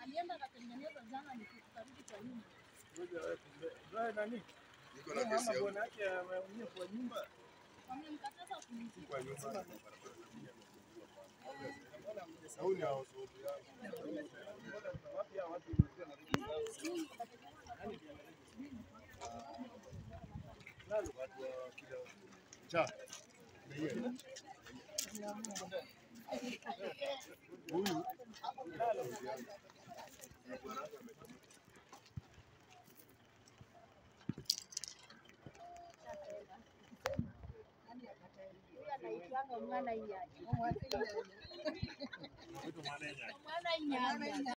alienda akatengeneza jana, nikarudi kwa nyumba. Ngoja wewe kumbe. Wewe nani? Niko na Mama kesi yangu bwana yake ameumia kwa nyumba. Wamemkataza kumzika. kwa nyumba. Au ni hao sote Wapi hao watu cha. Huyu Anaitwanga mwana inyanya. Mwana inyanya.